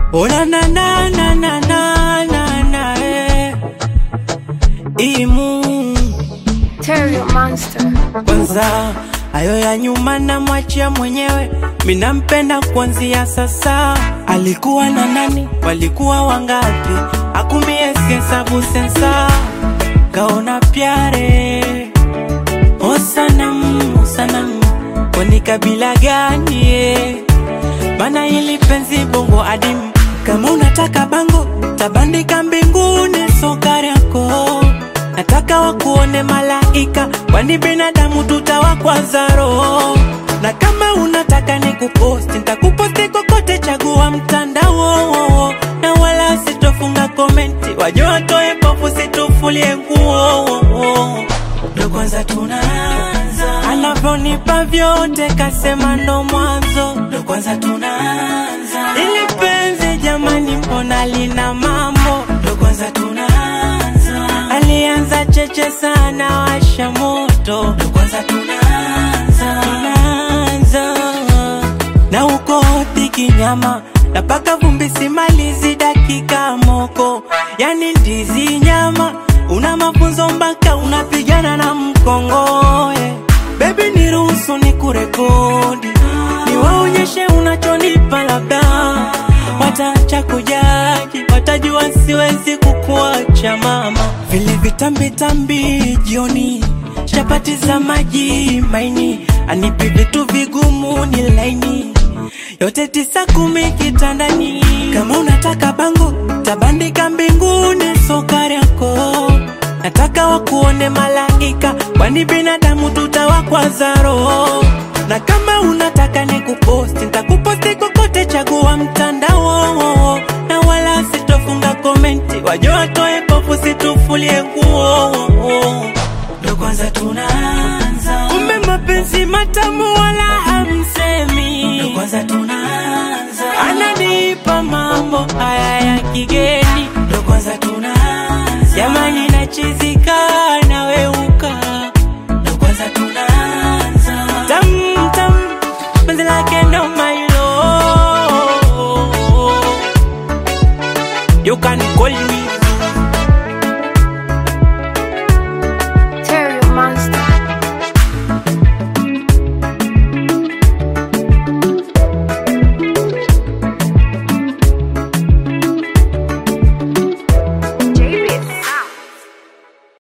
Ona na na na na na na na eh. Imu Terry Monster. kwanza, hayo ya nyuma na mwachia mwenyewe, minampenda kuanzia sasa. Alikuwa na nani? Walikuwa wangapi? Akumie hesabu sensa, kaona pyare o sanam o sanam, kwani kabila gani eh? Bana ili penzi bongo adimu, kama unataka bango tabandika mbinguni sokari yako nataka wakuone malaika, kwani binadamu tutawakwaza roho. Na kama unataka nikuposti, nitakuposti kokote, chagua mtandao, na wala sitofunga komenti, waje watoe pofu, situfulie nguo. Ndo kwanza tunaanza, anavyonipa vyote, kasema ndo mwanzo. Ndo kwanza tunaanza, ili penzi jamani, mbona lina mambo? Ndo kwanza tunaanza, alianza cheche sana, washa moto. Ndo kwanza tunaanza, tunaanza na uko hoti nyama napaka vumbi simalizi dakika moko, yani ndizi nyama una mafunzo mpaka unapigana na mkongoe. Baby niruhusu ni kurekodi, niwaonyeshe unachonipa, labda wataacha kujaji, watajua siwezi kukuacha mama. Vile vitambitambi jioni, chapati za maji maini, anipi vitu vigumu ni laini yote tisa kumi kitandani. Kama unataka bango tabandika mbinguni sokari yako, nataka wakuone malaika, kwani binadamu tutawakwaza roho. Na kama unataka nikuposti, nitakuposti kokote, chagua mtandao, na wala sitofunga komenti, waje watoe pofu, situfulie nguo. Ndo kwanza tunaanza, kumbe mapenzi matamu wala hamsemi. Ndo kwanza tunaanza, ananipa mambo haya ya kigeni. Ndo kwanza tunaanza, jamani nachizika na we uko